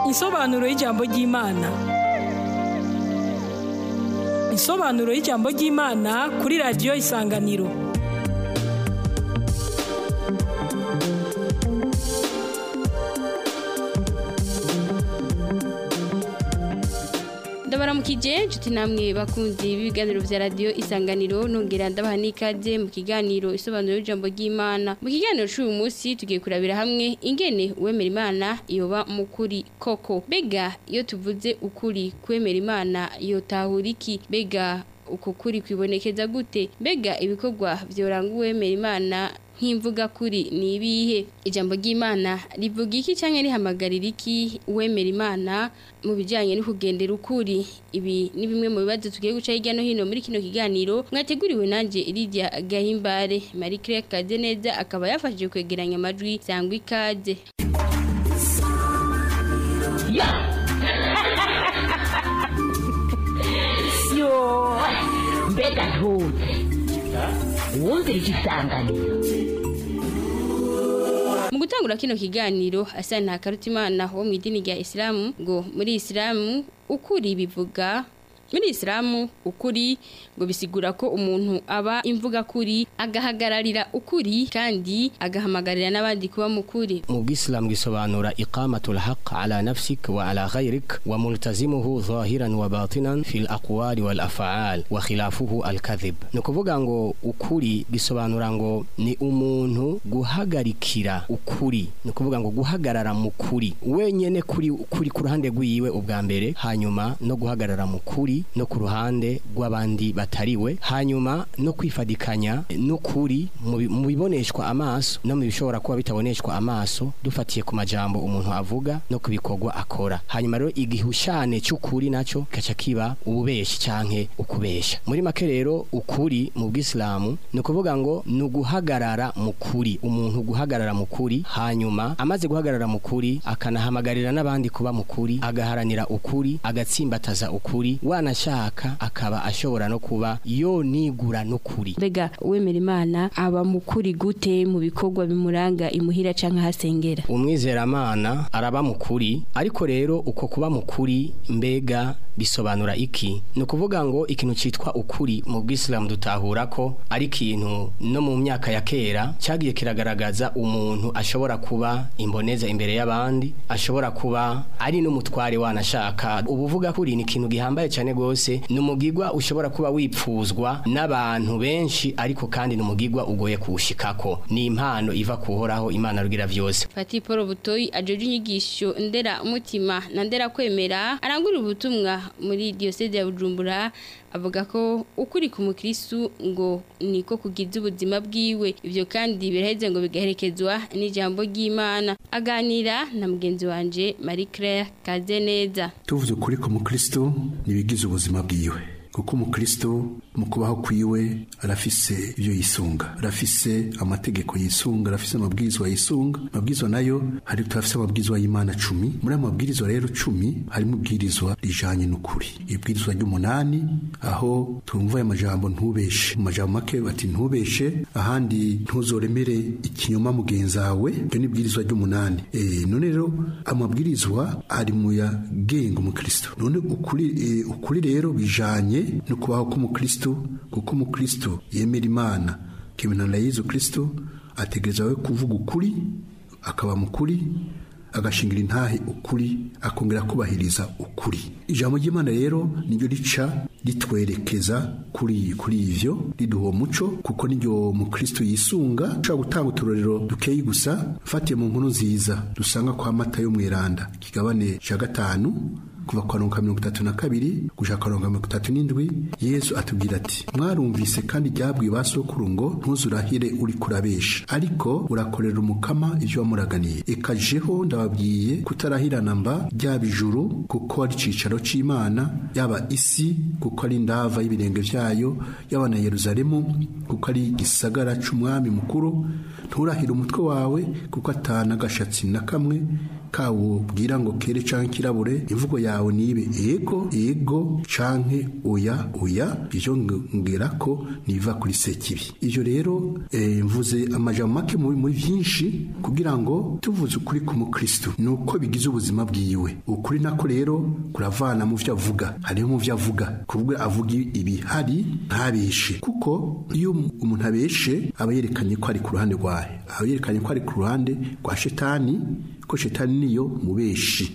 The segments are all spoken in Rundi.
Insobanuro y'ijambo ry'Imana. Insobanuro y'ijambo ry'Imana kuri radiyo Isanganiro. ndabaramukije nshuti namwe bakunzi b'ibiganiro vya radiyo isanganiro nongera ndabaha n'ikaze mu kiganiro isobanuro y'ijambo ry'imana mu kiganiro c'uyu munsi tugiye kurabira hamwe ingene uwemera imana yoba mukuri koko bega iyo tuvuze ukuri kwemera imana yotahura iki bega uko kuri kwibonekeza gute mbega ibikorwa vyoranga uwemera imana nk'imvuga kuri ni ibihe ijambo ry'imana rivuga iki cyangwa rihamagarira iki uwemera imana mu bijyanye no kugendera ukuri ibi ni bimwe mu bibazo tugiye guca hirya no hino muri kino kiganiro mwateguriwe nanjye iridia gahimbare marie claire kaze neza akaba yafashije kwegeranya amajwi sangwa ikaze yo mbega ntutse wumvira igisanganiro mu gutangura kino kiganiro asa nta karutimana wo mu idini rya isilamu ngo muri isilamu ukuri bivuga muri isilamu ukuri ngo bisigura ko umuntu aba imvuga kuri agahagararira ukuri kandi agahamagarira n'abandi kuba mukuri mu bwisilamu gisobanura iqamatul haq ala nafsik wa ala ghayrik wa multazimuhu zahiran wa batinan fil aqwali wal af'al wa khilafuhu al kadhib no kuvuga ngo ukuri gisobanura ngo ni umuntu guhagarikira ukuri no kuvuga ngo guhagarara mu kuri wenyene kuri kuri ku ruhande rwiwe ubwa mbere hanyuma no guhagarara mu kuri no ku ruhande rw'abandi batariwe hanyuma no kwifadikanya n'ukuri mu biboneshwa amaso no mu bishobora kuba bitaboneshwa amaso dufatiye ku majambo umuntu avuga no ku bikorwa akora hanyuma rero igihushane cy'ukuri nacyo gaca kiba ububeshi canke ukubesha muri make rero ukuri mu bwisilamu ni ukuvuga ngo ni uguhagarara mu kuri umuntu guhagarara mu kuri hanyuma amaze guhagarara mu kuri akanahamagarira n'abandi kuba mu kuri agaharanira ukuri agatsimbataza ukuri wanashaka akaba ashobora no kuba yo nigura n'ukuri mbega uwemera imana aba mukuri gute mu bikorwa bimuranga imuhira canke ahasengera umwizeramana araba mukuri ariko rero uko kuba mukuri mbega bisobanura iki ni ukuvuga ngo ikintu cyitwa ukuri mu bwisilamu dutahura ko ari ikintu no mu myaka ya kera cyagiye kiragaragaza umuntu ashobora kuba imboneza imbere y'abandi ashobora kuba ari n'umutware wanashaka ubuvuga kuri ni ikintu gihambaye cyane rwose ni umugigwa ushobora kuba wipfuzwa n'abantu benshi ariko kandi ni umugigwa ugoye kuwushikako ni impano iva kuhoraho imana rugira byose Fati Paul Butoyi ajeje inyigisho ndera umutima na ndera kwemera arangurira ubutumwa muri diocese ya Bujumbura avuga ko ukuri ku mukristu ngo niko kugiza ubuzima bwiwe ivyo kandi biraheze ngo bigaherekezwa n'ijambo ry'Imana aganira na mugenzi wanje Marie Claire Kazeneza tuvuze ukuri ku mukristu nibigize ubuzima bwiwe kuko umukristo mu kubaho kwiwe arafise ibyo yisunga arafise amategeko yisunga arafise amabwirizwa yisunga amabwirizwa nayo hari turafise amabwirizwa y'imana cumi muri ayo mabwirizwa rero cumi harimo ubwirizwa rijanye n'ukuri ibwirizwa ry'umunani aho twumva aya majambo ntubeshe mu majambo make bati ntubeshe ahandi ntuzoremere ikinyoma mugenzawe ibyo ni ibwirizwa ry'umunani e, none rero amabwirizwa ari mu yagenga umukristo none ukuri, e, ukuri rero bijanye no kubaho k'umukristo kuko umukristo yemera imana kemena na yezu kristo ategereza we kuvuga ukuri akaba mukuri agashingira intahe ukuri akongera kubahiriza ukuri ijambo ry'imana rero niryo rica ritwerekeza kuri kuri ivyo riduha uwo muco kuko niryo mukristo yisunga ushobora gutanga uturorero dukeyi gusa fatiye mu nkuru nziza dusanga kwa mata yo mwiranda kigabane ca gatanu kuva kwa ronka mirongo itatu na kabiri gushaka ronka mirongo itatu n'indwi yesu atubwira ati mwarumvise kandi ryabwiye ba sokuru ngo ntuzurahire uri kurabesha ariko urakorera umukama ivyo wamuraganiye ekajeho ndababwiye kutarahirana mba ryaba ijuru kuko ari icicaro c'imana yaba isi kuko ari ndava y'ibirenge vyayo yaba na yeruzalemu kuko ari igisagara c'umwami mukuru nturahire umutwe wawe kuko atana agashatsi na kamwe kawo bwira ngo kere canke kirabure imvugo yawe nibe ego ego canke oya oya ivyo ngera ko niva kuri sekibi ivyo rero eh, mvuze amajambo make muri muri vyinshi kugira ngo tuvuze ukuri ku mukristo nuko bigize ubuzima bwiwe ukuri nako rero kuravana mu vyo avuga hariho mu vyo avuga kuvuga avuga ibihari ntabeshe kuko iyo umuntu abeshe aba yerekanye ko ari ku ruhande rwahe aba yerekanye ko ari ku ruhande rwa shetani ko shetani niyo mubeshi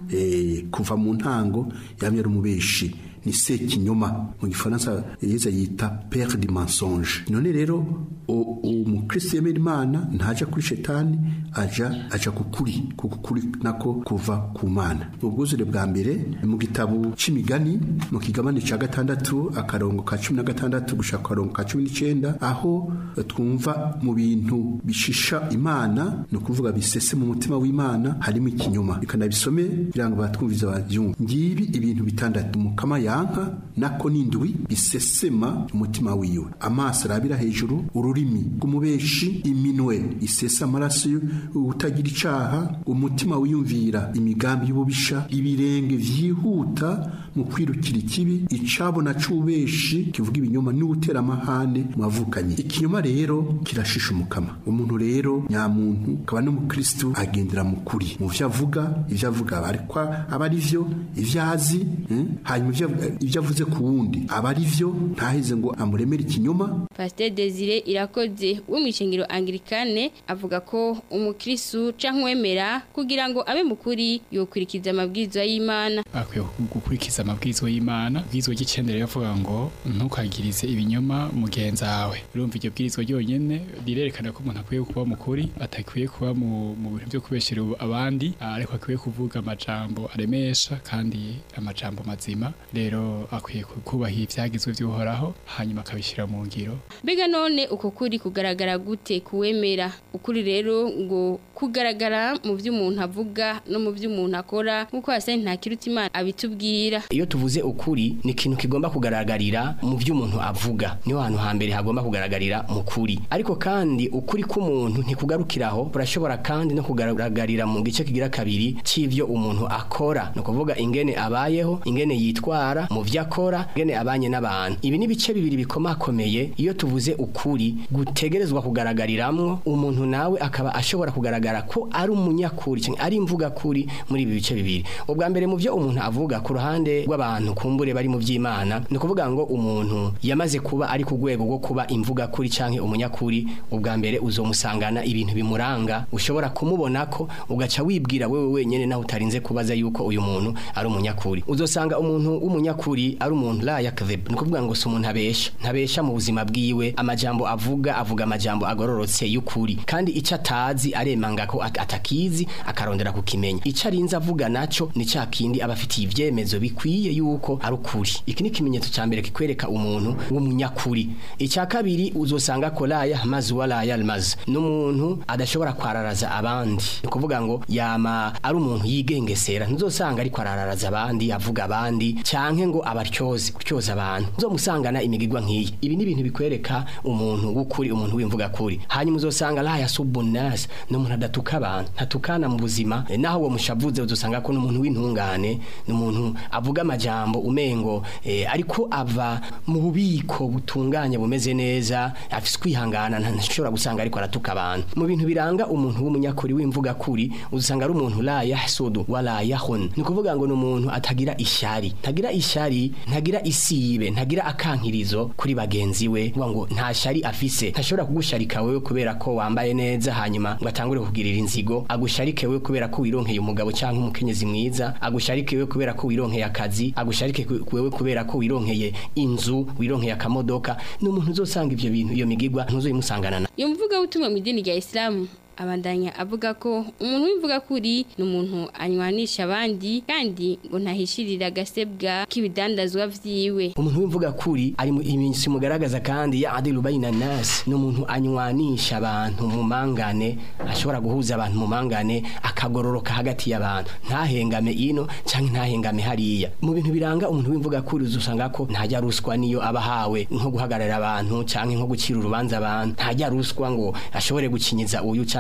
eh, kuva mu ntango yamye ari umubeshi ni sekinyoma mu gifaransa yeza yita pere du mensonge none rero umukristo yemera imana ntaja kuri shetani aja aja kukuri kukuri nako kuva ku mana ubwuzure bwa mbere mu gitabo c'imigani mu kigabane ca gatandatu akarongo ka cumi na gatandatu gushaka akarongo ka cumi n'icenda aho twumva mu bintu bishisha imana ni ukuvuga bisese mu mutima w'imana harimo ikinyoma reka nabisome kugira ngo batwumvize babyumve ngibi ibintu bitandatu mukama yanka nako n'indwi bisesema umutima wiwe amaso arabira hejuru ururimi rw'umubeshi iminwe isesa amaraso utagira icaha umutima wiyumvira imigambi y'ububisha ibirenge vyihuta mu kwirukira ikibi icabona c'ubeshi kivuga ibinyoma n'ugutera amahane mu bavukanye ikinyoma rero kirashisha umukama umuntu rero nyamuntu akaba n'umukristu agendera mu kuri mu vyo avuga ivyo avuga ariko aba ari vyo ivyo azi eh? hanyuma ivyo avuze ku wundi aba ari vyo ntaheze ngo amuremere ikinyoma Pasteur Desire irakoze wo mwishengero Anglikane avuga ko umukristu canke wemera kugira ngo abe mukuri yokwirikiza amabwirizwa y'Imana akwiye gukurikiza amabwirizwa y'Imana bwirizwa ry'icendere yavuga ngo ntukagirize ibinyoma mugenza wawe urumva iryo bwirizwa ryonyene rirerekana ko umuntu akwiye kuba mukuri atakwiye kuba mu bintu byo kubeshera abandi ariko akwiye kuvuga amajambo aremesha kandi amajambo mazima rero akwiye kubaha ivyagizwe vy'uhoraho hanyuma akabishira mu ngiro Mbega none uko kuri kugaragara gute kuwemera ukuri rero ngo kugaragara mu byo umuntu avuga no mu byo umuntu akora nkuko hasa nta kiruta imana abitubwira iyo tuvuze ukuri ni ikintu kigomba kugaragarira mu byo umuntu avuga niho hantu hambere hagomba kugaragarira mu kuri ariko kandi ukuri k'umuntu ntikugarukiraho burashobora kandi no kugaragarira mu gice kigira kabiri c'ivyo umuntu akora no kuvuga ingene abayeho ingene yitwara mu vyo akora ingene abanye n'abantu ibi ni bice bibiri bikomakomeye iyo tuvuze ukuri gutegerezwa kugaragariramwo umuntu nawe akaba ashobora kugaragara ko ari umunyakuri cyangwa ari imvuga kuri muri ibi bice bibiri ubwa mbere mu byo umuntu avuga ku ruhande rw'abantu kumbure bari mu by'Imana ni ukuvuga ngo umuntu yamaze kuba ari ku rwego rwo kuba imvuga kuri cyangwa umunyakuri ubwa mbere uzomusangana ibintu bimuranga ushobora kumubona ko ugaca wibwira wewe wenyene naho utarinze kubaza yuko uyu muntu ari umunyakuri uzosanga umuntu w'umunyakuri ari umuntu la yakdhib ni ukuvuga ngo si umuntu abesha ntabesha mu buzima bwiwe amajambo avuga avuga amajambo agororotse y'ukuri kandi icyo atazi aremanga ko atakizi akarondera kukimenya icyo arinze avuga naco ni cya kindi aba afitiye ivyemezo bikwiye yuko ari ukuri iki ni ikimenyetso cya mbere kikwereka umuntu w'umunyakuri icya kabiri uzosanga ko laya mazi wa laya almazi n'umuntu adashobora kwararaza abandi ni ukuvuga ngo yama ari umuntu yigengesera ntuzosanga ariko arararaza abandi avuga abandi cyanke ngo abaryoze gutyoza abantu uzomusangana imigigwa nk'iyi ibi ni ibintu bikwereka umuntu w'ukuri umuntu w'imvuga kuri hanyuma uzosanga laya subunas n'umuntu adatuka abantu ntatukana mu buzima naho uwo mushavuze uzosanga ko n'umuntu w'intungane n'umuntu avuga amajambo umengo eh, ariko ava mu bubiko butunganye bumeze neza afise kwihangana ntashobora gusanga ariko aratuka abantu mu bintu biranga umuntu w'umunyakuri w'imvuga kuri uzosanga ari umuntu la yahsudu wala yahun ni kuvuga ngo n'umuntu atagira ishyari ntagira ishyari ntagira isibe ntagira akankirizo kuri bagenzi we ngo nta shari afise ntashobora kugusharika wewe kubera ko wambaye neza hanyuma ngo atangure kugirira inzigo agusharike wewe kubera ko wironkeye umugabo cyangwa umukenyezi mwiza agusharike wewe kubera ko wironkeye akazi agusharike wewe kubera ko wironkeye inzu wironkeye akamodoka n'umuntu uzosanga ivyo bintu iyo migigwa ntuzoyimusangana iyo mvuga utumwa mu idini rya Islam abandanya avuga ko umuntu w'imvuga kuri ni umuntu anywanisha abandi kandi ngo ntahishirira agasebwa k'ibidandazwa vyiwe umuntu w'imvuga kuri ari mu iminsi mugaragaza kandi ya adilu bayina nas ni umuntu anywanisha abantu mu mangane ashobora guhuza abantu mu mangane akagororoka hagati y'abantu ntahengame ino cyangwa ntahengame hariya mu bintu biranga umuntu w'imvuga kuri uzusanga ko ntajya ruswa niyo abahawe nko guhagarara abantu cyangwa nko gucira urubanza abantu ntajya ruswa ngo ashobore gukinyiza uyu cyangwa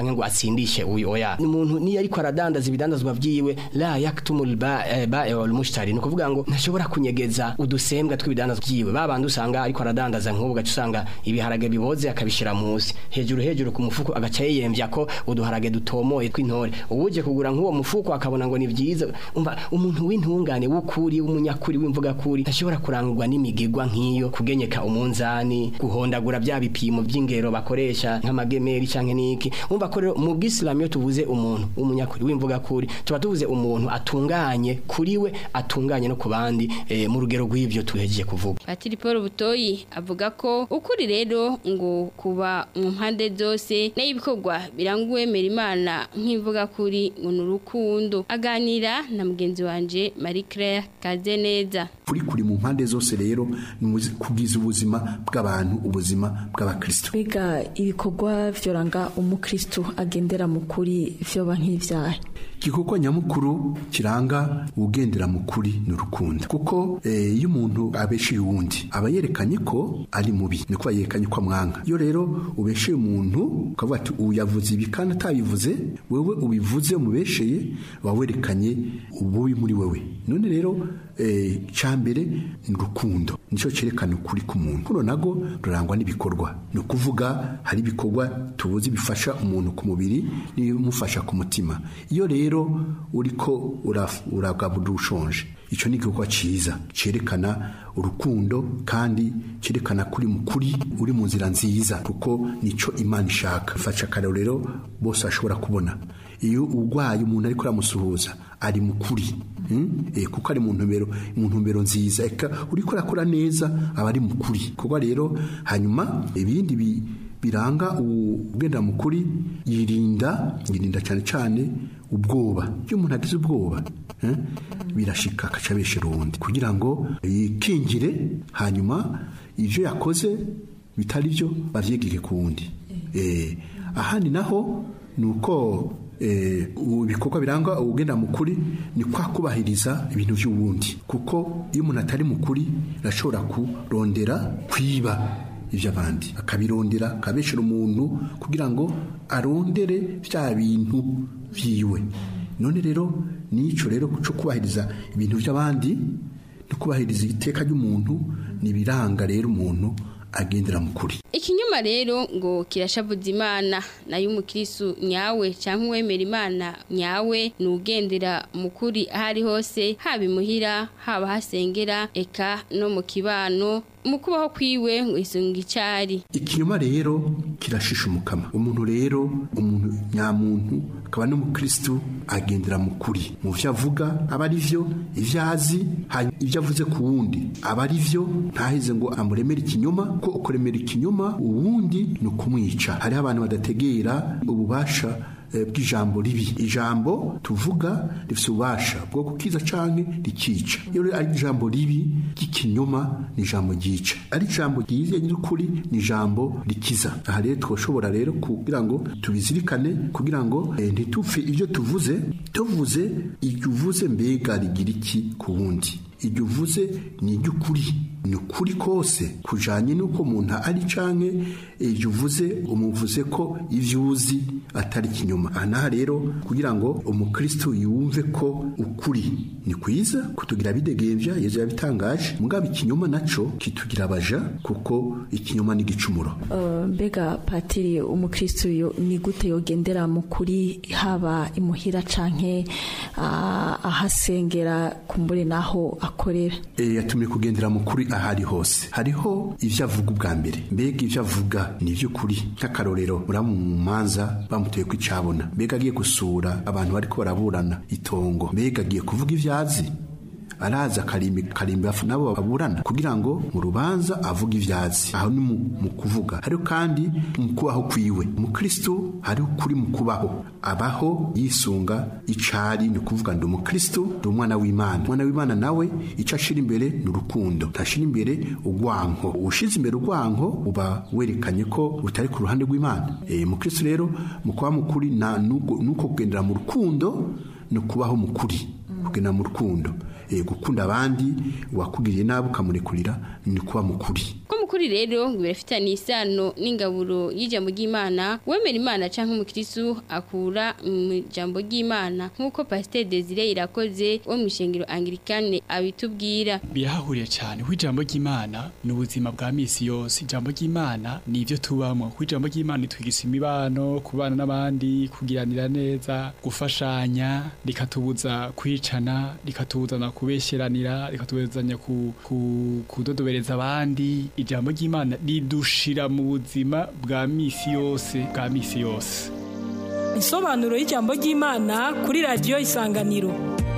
canke ngo atsindishe uyu oya umuntu niyo ariko aradandaza ibidandazwa vyiwe la yaktumul ba'i wal mushtari ni kuvuga ngo ntashobora kunyegeza udusembwa tw'ibidandazwa vyiwe babandi usanga ariko aradandaza nk'ubu gaca usanga ibiharage biboze akabishira musi hejuru hejuru ku mufuko agaca yiyemvya ko uduharage dutomoye tw'intore uwuje kugura nk'uwo mufuko akabona ngo ni vyiza umva umuntu w'intungane w'ukuri w'umunyakuri w'imvuga kuri ntashobora kurangurwa n'imigigwa nk'iyo kugenyeka umunzani guhondagura bya bipimo by'ingero bakoresha nk'amagemeri canke niki umva ko rero mu bw'isilamu iyo tuvuze umuntu w'umunyakuri w'imvuga kuri tuba tuvuze umuntu atunganye kuri we atunganye no ku bandi eh, mu rugero rw'ivyo tuhejeje kuvuga Patiri Paul Butoyi avuga ko ukuri rero ngo kuba mu mpande zose n'ibikorwa biranguwe Imana nk'ivuga kuri ngo ni urukundo aganira na mugenzi wanje Marie Claire Kazeneza kuri kuri mu mpande zose rero ni umuzi- kugiza ubuzima bw'abantu ubuzima bw'abakristo Biga ibikorwa vyoranga umukristo agendera mu kuri vyoba nk'ivyaha. igikorwa nyamukuru kiranga ugendera mu kuri ni urukundo kuko eh, iyo umuntu abesheye uwundi aba yerekanye ko ari mubi ni kuba yerekanye ko amwanga iyo rero ubesheye umuntu ukavuga ati ubu yavuze ibi kandi atabivuze wewe ubivuze umubesheye uba werekanye ububi muri wewe none rero eh, icya mbere ni urukundo nicyo cyerekana ukuri k'umuntu kuno nago rurangwa n'ibikorwa ni ukuvuga hari ibikorwa tubuzi bifasha umuntu ku mubiri n'ibimufasha ku mutima iyo rero uriko uraf- uragaburira ushonje icyo ni igikorwa cyiza cyerekana urukundo kandi cyerekana kuri mukuri uri mu nzira nziza kuko nicyo imana ishaka fasha akarorero bose bashobora kubona iyo urwaye umuntu ariko aramusuhuza ari mukuri hmm? eh, kuko ari mu ntumbero mu ntumbero nziza eka uriko arakora neza aba ari mukuri kuko rero hanyuma ibindi bi, biranga ugenda mukuri yirinda yirinda cyane cyane ubwoba iyo umuntu agize ubwoba eh, birashika akaca abeshera uwundi kugira ngo yikingire hanyuma ivyo yakoze bitari byo bavyegeke ku wundi eh, ahandi naho ni uko eh, ibikorwa biranga ugenda mukuri ni kwa kubahiriza ibintu by'uwundi kuko iyo umuntu atari mukuri arashobora kurondera kwiba iby'abandi akabirondera akabeshera umuntu kugira ngo arondere bya bintu byiwe none rero n'icyo rero cyo kubahiriza ibintu by'abandi no kubahiriza iteka ry'umuntu ni ibiranga rero umuntu agendera mu kuri ikinyuma rero ngo kirashavuza imana nayo umukristo nyawe cyangwa uwemera imana nyawe ni ugendera mu kuri aho ari hose haba imuhira haba hasengera eka no mu kibano mu kubaho kwiwe ngo isunga icari ikinyoma rero kirashisha umukama umuntu rero umuntu nyamuntu akaba n'umukristo agendera mu kuri mu byo avuga aba ari byo ibyo azi hanyuma ibyo avuze ku wundi aba ari byo ntaheze ngo amuremere ikinyoma ko ukuremera ikinyoma uwundi ni ukumwica hariho abantu badategera ububasha eh, bw'ijambo ribi ijambo tuvuga rifite ububasha bwo gukiza canke rikica iyo rero ari ijambo ribi ry'ikinyoma ni ijambo ryica ari ijambo ryiza nyir'ukuri ni ijambo rikiza aha rero twoshobora rero kugira ngo tubizirikane kugira ngo eh, ntitupfe ibyo tuvuze tuvuze iryo uvuze mbega rigira iki ku wundi iryo uvuze ni iry'ukuri ni ukuri kose kujanye n'uko umuntu ari canke iryo uvuze umuvuze ko ivyo uzi atari ikinyoma aha naha rero kugira ngo umukristo yumve ko ukuri ni kwiza kutugira bidegembya yezu yabitangaje mugabo ikinyoma naco kitugira abaja kuko ikinyoma ni igicumuro Uh, mbega patiri umukristo yo ni gute yogendera mu kuri haba imuhira canke uh, ahasengera kumbure naho akorera e, yatumye kugendera mu kuri ahari hose hariho ivyo avuga ubwa mbere mbega ivyo avuga ni ivy'ukuri nk'akarorero muramu mu manza bamuteye ko icabona mbega agiye gusura abantu bariko baraburana itongo mbega agiye kuvuga ivyo azi araza akarimbi karimbi afu nabo baburana kugira ngo mu rubanza avuge ivyazi aho ni mu, mu kuvuga hariho kandi mu kubaho kwiwe umukristo hariho kuri mu kubaho abaho yisunga icari ni ukuvuga ndi umukristo ndi umwana w'imana umwana w'imana nawe ico ashira imbere ni urukundo ntashira imbere ugwanko ushize imbere ugwanko uba werekanye ko utari ku ruhande rw'imana e, umukristo rero mu kuba mukuri na nuko nuko kugendera mu rukundo ni ukubaho mukuri kugendera mu rukundo e, gukunda abandi wakugiriye nabi ukamurekurira ni kuba mukuri ko mu mukuri rero ngo birafitanye isano n'ingaburo y'ijambo ry'Imana wemera Imana canke umukristo akura mu jambo ry'Imana nkuko Pasteur Desire irakoze wo mu ishengero Anglikane abitubwira birahahuriye cyane ku ijambo ry'Imana ni ubuzima bwa misi yose ijambo ry'Imana ni ibyo tubamo ku ijambo ry'Imana twigisha imibano kubana n'abandi kugiranira neza gufashanya rikatubuza kwicana rikatubuzana kubesheranira rikatubuzanya ku, ku, kudodobereza abandi ijambo ry'Imana ridushira mu buzima bwa misi yose bwa misi yose Insobanuro y'ijambo ry'Imana kuri radio Isanganiro.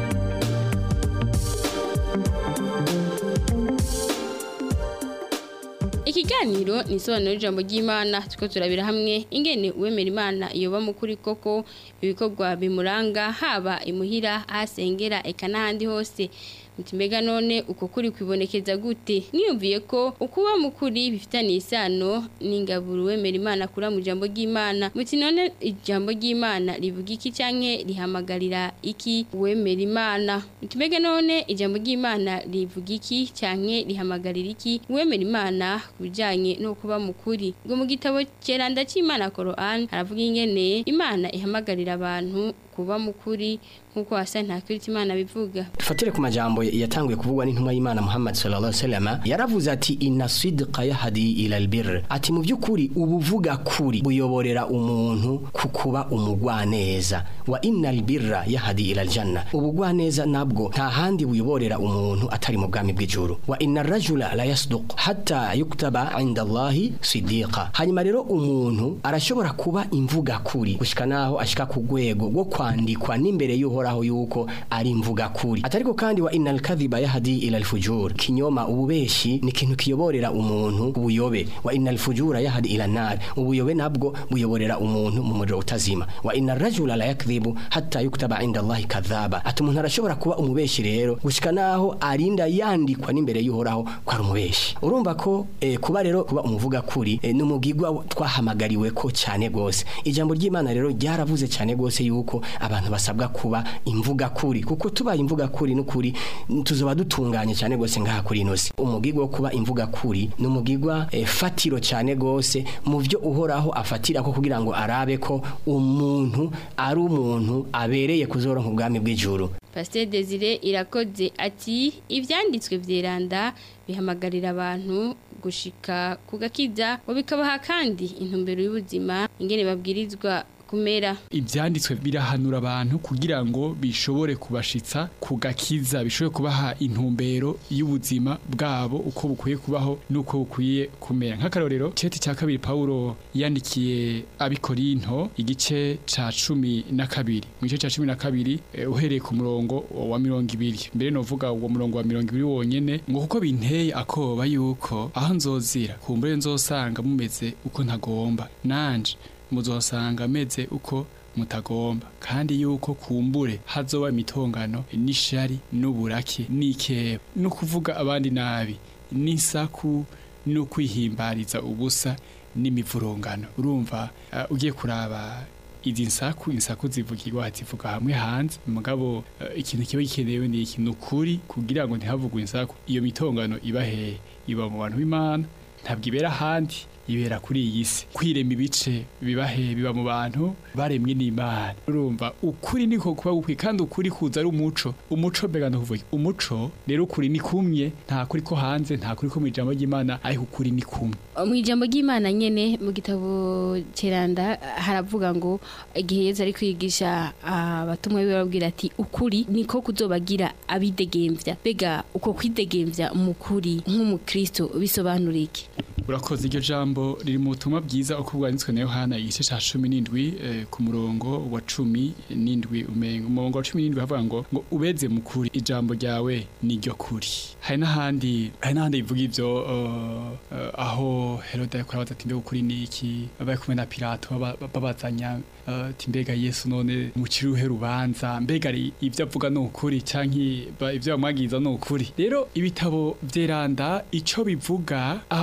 Ikiganiro ni isobanuro y'ijambo ry'Imana tuko turabira hamwe ingene uwemera Imana yoba mukuri koko ibikorwa bimuranga haba imuhira ahasengera eka n'ahandi hose Mutimega none uko kuri kwibonekeza gute mwiyumviye ko ukuba mukuri bifitanye isano n'ingaburo wemera Imana kura mu jambo ry'Imana muti none ijambo ry'Imana rivuga iki canke rihamagarira iki wemera Imana Mutimega none ijambo ry'Imana rivuga iki canke rihamagarira iki wemera Imana kubijanye no kuba mukuri ngo mu gitabo ceranda c'Imana Quran haravuga ingene Imana ihamagarira abantu kuba mukuri nkuko hasa nta kwirita Imana bivuga Tufatire ku majambo yatanguye kuvugwa n'intumwa y'Imana Muhammad sallallahu alaihi wasallam yaravuze ati inna sidqa yahdi ila albir ati mu byukuri ubuvuga kuri buyoborera umuntu kukuba umugwaneza wa innal birra yahdi ila aljanna ubugwaneza nabwo nta handi buyoborera umuntu atari mu bwami bw'ijuru wa inna rajula la yasduq hatta yuktaba inda Allahi sidiqa hanyuma rero umuntu arashobora kuba imvuga kuri gushika naho ashika ku rwego rwo kwandikwa n'imbere y'uhoraho yuko ari imvuga kuri atariko kandi wa innal kadhiba yahdi ila alfujur kinyoma ububeshi ni ikintu kiyoborera umuntu ubuyobe wa innal fujura yahdi ila nar ubuyobe nabwo buyoborera umuntu mu muriro utazima wa innar rajula la yakdhibu hatta yuktaba inda Allahi kadhaba ati umuntu arashobora kuba umubeshi rero gushika naho arinda yandikwa n'imbere y'uhoraho ko ari umubeshi urumva ko eh, kuba rero kuba umuvuga kuri eh, n'umugigwa twahamagariwe ko cyane gose ijambo ry'Imana rero ryaravuze cyane gose yuko abantu basabwa kuba imvuga kuri kuko tubaye imvuga kuri n'ukuri tuzoba dutunganye cyane gose ngaha kuri inosi umugigwa wo kuba imvuga kuri n'umugigwa eh, fatiro cyane gose mu byo uhoraho afatira ko kugira ngo arabe ko umuntu ari umuntu abereye kuzoronka ubwami bw'ijuru Pasteur Desire irakoze ati ivyanditswe vyeranda bihamagarira abantu gushika kugakiza ngo bikabaha kandi intumbero y'ubuzima ingene babwirizwa kumera ibyanditswe birahanura abantu kugira ngo bishobore kubashitsa kugakiza bishobore kubaha intumbero y'ubuzima bwabo uko bukwiye kubaho n'uko bukwiye kumera nk'akarorero ceti cya kabiri Paulo yandikiye abikorinto igice ca cumi na kabiri mu gice ca cumi na kabiri eh, uhereye ku murongo wa mirongo ibiri mbere novuga uwo murongo wa mirongo ibiri wonyene ngo kuko binteye akoba yuko aho nzozira kumbure nzosanga mumeze uko ntagomba nanje muzosanga ameze uko mutagomba kandi yuko kumbure hazoba imitongano n'ishari n'uburake n'ikeba no kuvuga abandi nabi n'isaku no kwihimbariza ubusa n'imivurungano urumva uh, ugiye kuraba izi nsaku insaku zivugirwa zivuga hamwe hanze mugabo uh, ikintu kiba gikenewe ni ikintu kuri kugira ngo ntihavugwe insaku iyo mitongano iba hehe iba mu bantu b'imana ntabwo ibera ahandi ibera kuri iyi si kwirema ibice biba he biba mu bantu baremwe n'imana urumva ukuri niko kuba gukwiye kandi ukuri kuza ari umuco umuco mbega ndakuvuga umuco rero ukuri ni kumwe nta kuri ko hanze nta kuri ko mu ijambo ry'imana ariko ukuri ni kumwe mu ijambo ry'imana nyene mu gitabo ceranda haravuga ngo igihe yezu ari kwigisha abatumwa biwe babwira ati ukuri niko kuzobagira abidegemvya bega uko kwidegemvya mu kuri nk'umukristo bisobanura iki urakoze iryo jambo riri mu butumwa bwiza uko bwanditswe na yohana igice cya cumi n'indwi eh, ku murongo wa cumi n'indwi umenga umurongo wa cumi n'indwi havuga ngo ngo ubeze mu kuri ijambo ryawe ni ryo kuri hari n'ahandi hari n'ahandi bivuga ivyo uh, uh, aho herode yakora baza ati mbega ukuri ni iki bari kumwe na pilato baba- babazanya uh, ati mbega yesu none muciruhe rubanza mbega ari ivyo avuga ni ukuri canke ba- ivyo bamwagiza ni ukuri rero ibitabo vyeranda ico bivuga aha ngo mu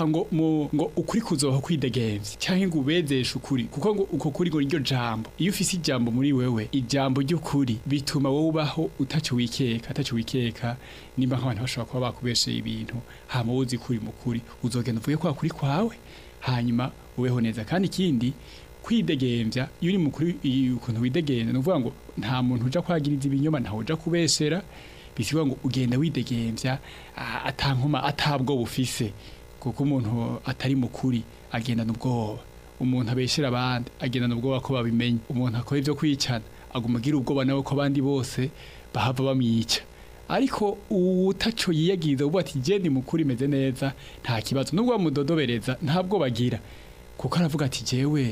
ngo ngo ukuri kuzoha kwidegemvya canke ngo ubezeshe ukuri kuko ngo uko kuri ngo iryo jambo iyo ufise ijambo muri wewe ijambo ry'ukuri bituma wowe ubaho utaco wikeka ataco wikeka nimba nk'abantu bashobora kuba bakubesheye ibintu hama wowe uzi kuri mu kuri uzogenda uvuge kwa kuri kwawe hanyuma ubeho neza kandi ikindi kwidegemvya iyo uri mukuru ukuntu widegemvya ni ukuvuga ngo nta muntu uja kwagiriza ibinyoma ntawe uja kubesera bisigwa ngo ugenda widegemvya ah, atankoma atabwo bufise kuko umuntu atari mukuri agendana ubwoba umuntu abeshera abandi agendana ubwoba ko babimenya umuntu akora ivyo kwicana aguma agira ubwoba nawe ko abandi bose bahava bamwica ariko utaco yiyagiriza ubu ati je ndi mukuri meze neza nta kibazo nubwo bamudodobereza nta bwoba agira kuko aravuga ati jewe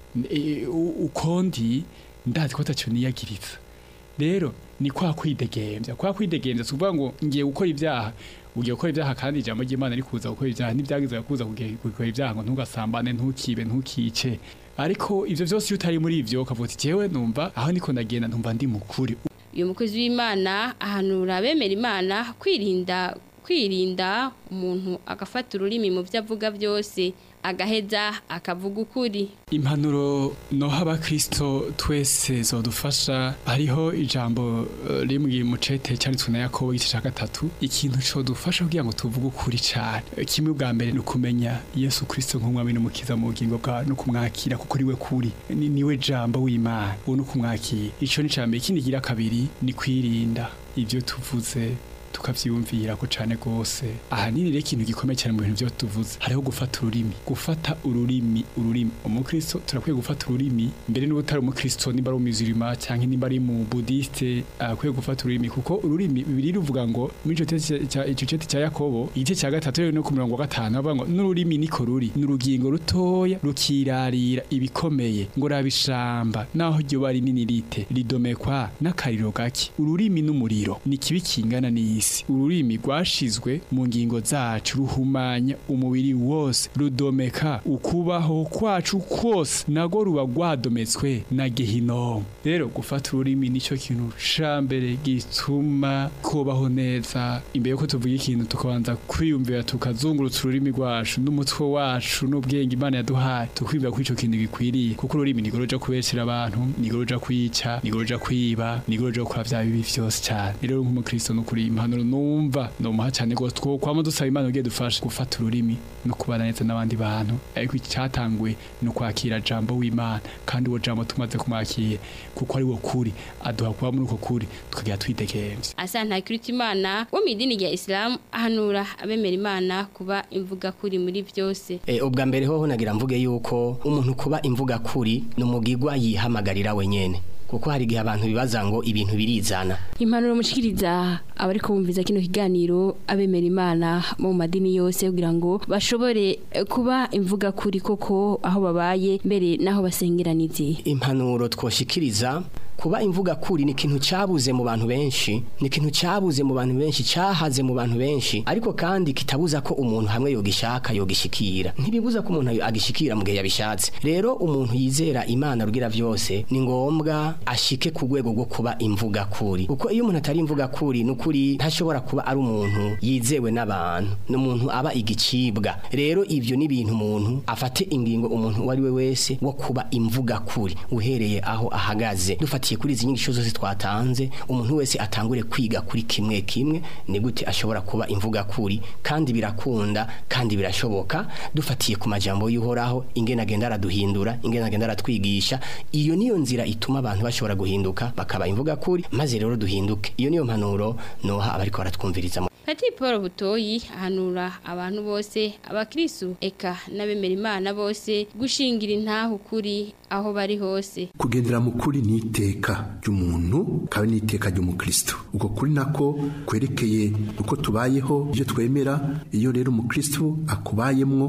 e, u- ukondi ndazi ko ataco niyagiriza rero ni kwa kwidegemvya kwa kwidegemvya si ukuvuga ngo ngiye gukora ibyaha ugiye gukora ibyaha kandi ijambo ry'imana rikuza gukora ibyaha ntibyagizwe kuza kuge- gukora ibyaha ngo ntugasambane ntukibe ntukice ariko ivyo vyose iyo utari muri ivyo ukavuga uti jewe numva aho niko ndagenda numva ndi mukuri uyu mukozi w'imana ahanura abemera imana kwirinda kwirinda umuntu agafata ururimi mu byo avuga byose agaheza akavuga ukuri impanuro noha abakristo twese zodufasha hariho ijambo eh, rimwe mu cete cyanditswe na yakobo igice cya gatatu ikintu codufasha kugira ngo tuvuge ukuri cyane Eh, kimwe bwa mbere ni ukumenya yesu kristo nk'umwami n'umukiza mu bugingo bwawe no kumwakira kuko ariwe kuri ni, niwe jambo w'imana uwo ni ukumwakira ico ni icambere ikindi gira kabiri ni kwirinda ivyo tuvuze tukavyiyumvira ko cane gose ahanini rero ikintu gikomeye cyane mu bintu byo tuvuze hariho gufata ururimi gufata ururimi ururimi umukristo turakwiye gufata ururimi mbere n'ubu utari umukristo nimba ari umuzirima cyangwa nimba ari mu budiste akwiye gufata ururimi kuko ururimi bibiri ruvuga ngo muri ico tete cya ico cete cya Yakobo igice cya gatatu rero no ku mirongo wa gatanu bavuga ngo n'ururimi niko ruri n'urugingo rutoya rukirarira ibikomeye ngo rabishamba naho ryo bari nini rite ridomekwa n'akariro gake ururimi n'umuriro ni kibi kingana n'isi ururimi rwashizwe mu ngingo zacu ruhumanya umubiri wose rudomeka ukubaho kwacu kwose nago ruba rwadometswe na gehinomu rero gufata ururimi nicyo kintu ca mbere gituma kubaho neza imbere yuko tuvuga ikintu tukabanza kwiyumvira tukazungurutsa ururimi rwacu n'umutwe wacu n'ubwenge imana yaduhaye tukwibwira ko ico kintu gikwiriye kuko ururimi nigoro ruja kubesera abantu nigoro ruja kwica nigoro ruja kwiba nigoro ruja gukora vya bibi vyose cyane rero nk'umukristo nukuri impanuro numva nomuha cyane gose two kwama dusaba imana ugiye dufashe gufata ururimi no kubana neza n'abandi bantu ariko icyatanguye ni ukwakira jambo w'imana kandi uwo jambo tumaze kumwakira kuko ari wo kuri aduha kuba muri uko kuri tukagira twidegemvye asa ntakirita imana wo mu idini rya isilamu ahanura abemera imana kuba imvuga kuri muri byose E, ubwa mbere hoho nagira mvuge yuko umuntu kuba imvuga kuri ni umugigwa yihamagarira wenyene kuko hari igihe abantu bibaza ngo ibintu birizana impanuro mushikiriza abari kumviza kino kiganiro abemera imana mu madini yose kugira ngo bashobore eh, kuba imvuga kuri koko aho babaye mbere n'aho basengeraniye impanuro twoshikiriza kuba imvuga kuri ni ikintu cyabuze mu bantu benshi ni ikintu cyabuze mu bantu benshi cyahaze mu bantu benshi ariko kandi kitabuza ko umuntu hamwe yogishaka yogishikira ntibibuza ko umuntu agishikira mu gihe yabishatse rero umuntu yizera imana rugira vyose ni ngombwa ashike ku rwego rwo kuba imvuga kuri kuko iyo umuntu atari imvuga kuri ni ukuri ntashobora kuba ari umuntu yizewe n'abantu ni umuntu aba igicibwa rero ivyo ni ibintu umuntu afate ingingo umuntu uwo ari we wese wo kuba imvuga kuri uhereye aho ahagaze dufatiye kuri izi nyigisho zose twatanze umuntu wese atangure kwiga kuri kimwe kimwe ni gute ashobora kuba imvuga kuri kandi birakunda kandi birashoboka dufatiye ku majambo y'uhoraho ingene agenda araduhindura ingene agenda aratwigisha iyo niyo nzira ituma abantu bashobora guhinduka bakaba imvuga kuri maze rero duhinduke iyo niyo mpanuro noha abariko baratwumviriza Pati Paul Butoyi ahanura abantu bose abakristu eka n'abemera imana bose gushingira intaho kuri aho bari hose kugendera mu kuri ni iteka ry'umuntu kandi ni iteka ry'umukristo ubwo kuri nako kwerekeye uko tubayeho ibyo twemera iyo rero umukristo akubayemwo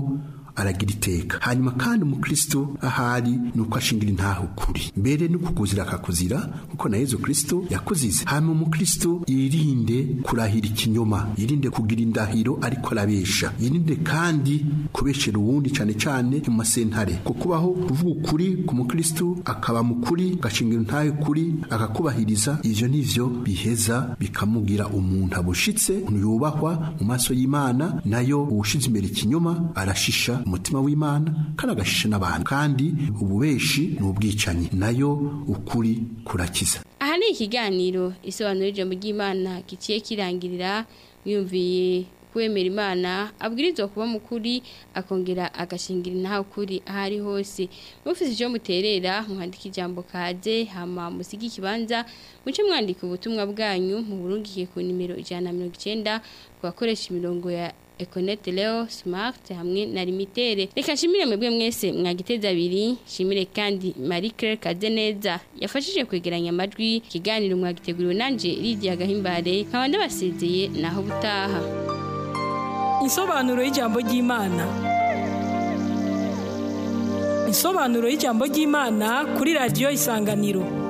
aragira iteka hanyuma kandi umukristo ahari ni uko ashingira intaho ukuri mbere no kukuzira akakuzira kuko na yezu kristo yakuzize hanyuma umukristo yirinde kurahira ikinyoma yirinde kugira indahiro ariko arabesha yirinde kandi kubeshera uwundi cyane cyane mu masentare kukubaho kuvuga ukuri ku mukristo akaba mukuri agashingira intahe ukuri akakubahiriza ivyo nivyo biheza bikamugira umuntu abushitse umuntu yubahwa mu maso y'imana nayo uwushize imbere ikinyoma arashisha umutima w'imana kandi agashisha n'abantu kandi ububeshi ni ubwicanyi nayo ukuri kurakiza aha ni ikiganiro isobanura ijambo ry'imana giciye kirangirira mwiyumviye kwemera imana abwirizwa kuba mukuri akongera agashingira intaho kuri aho ari hose mufite icyo muterera mwandika ijambo kaze hama musige ikibanza muce mwandika ubutumwa bwanyu mu burungike ku nimero ijana na mirongo icyenda ku bakoresha imirongo ya ekonete leo smart hamwe na limitere reka nshimire mwebwe mwese mwagiteza abiri nshimire kandi marie claire kadeneza yafashije kwegeranya amajwi ikiganiro mwagiteguriwe nanje lidia gahimbare nkaba ndabasezeye naho butaha Insobanuro y'ijambo ry'Imana. Insobanuro y'ijambo ry'Imana kuri radio Isanganiro.